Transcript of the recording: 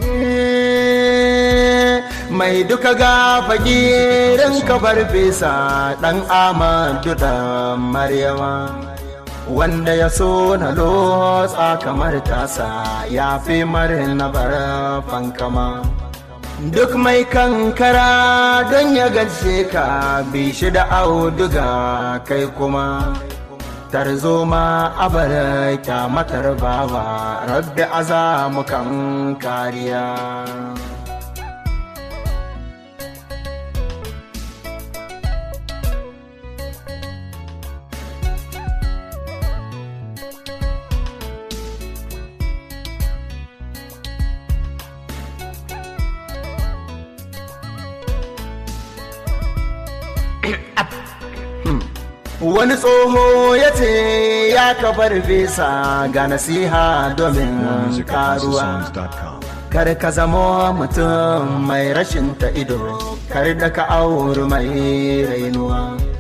mai duka ga fagirin kabar fesa ɗan amadu da maryama wanda ya so na lotsa kamar tasa ya fi marin na fankama duk mai kankara don ya gaje ka bishi da auduga kai kuma tarzoma abar kyamatar bawa rabbi azamukan kariya wani tsoho ya ce ya kabar fesa ga nasiha domin karuwa kar ka zama mutum mai rashin ta ido kar da ka auri mai rainuwa